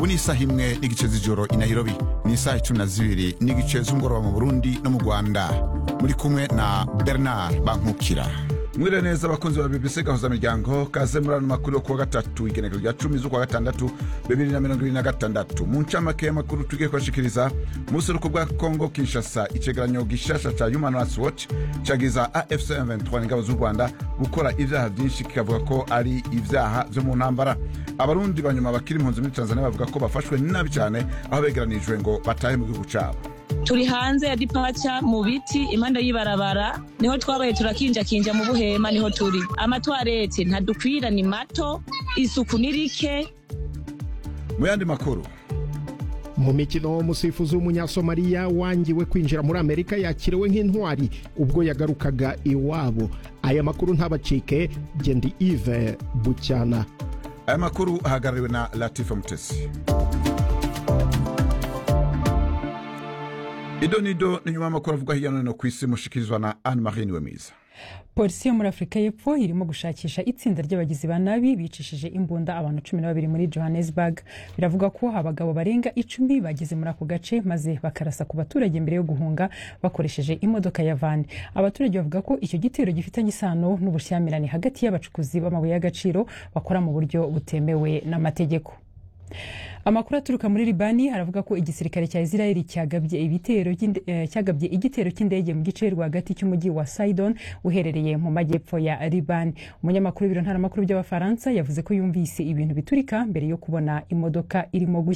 ubu ni isaha imwe n'igice z'ijoro i nairobi ni isaha icumi na zibiri n'igice z'umugoroba mu burundi no mu rwanda muri kumwe na bernard bankukira mwire neza abakunzi ba bbc gahuza miryango kaze muri ano makuru yo kuwa gatatu igenekezo rya cumi z'ukwa gatandatu bibiri na mirongo ibiri na gatandatu mu ncamake y'amakuru tugiye kubashikiriza mu buseruko bwa kongo kinshasa icegeranyo gishasha ca human rights watch cagiza afc 23 ingabo z'u rwanda gukora ivyaha vyinshi kikavuga ko ari ivyaha vyo mu ntambara abarundi banyuma bakiri impunzi muri tanzania bavuga ko bafashwe nabi cane aho begeranijwe ngo batahe mu gihugu cabo turi hanze ya dipaca mu biti impande y'ibarabara niho twabaye turakinjakinja mu buhema niho turi amatwarete ntadukwira ni mato isuku ni rike mu yandi makuru mu mikino umusifuzi w'umunyasomaliya wangiwe kwinjira muri amerika yakiriwe nk'intwari ubwo yagarukaga iwabo aya makuru ntabacike gendi ive bucyana aya makuru ahagarariwe na latifa mutesi ido nido ni nyuma y'amakuru avuga hirya no hino ku isi mushikirizwa na anne marie niwemiza polisi yo muri afurika y'epfo irimo gushakisha itsinda ry'abagizi ba nabi bicishije imbunda abantu cumi na babiri muri johannesburg biravuga ko abagabo barenga icumi bageze muri ako gace maze bakarasa ku baturage mbere yo guhunga bakoresheje imodoka ya vani abaturage bavuga ko icyo gitero gifitanye isano n'ubushyamirane hagati y'abacukuzi b'amabuye y'agaciro bakora mu buryo butemewe n'amategeko amakuru aturuka muri libani aravuga ko igisirikare cya israeli cyagabye igitero cy'indege mu gice rwagati cy'umujyi wa sidon uherereye mu majyepfo ya libani umunyamakuru w'ibiro ntaramakuru by'abafaransa yavuze ko yumvise ibintu biturika mbere yo kubona imodoka irimo gushya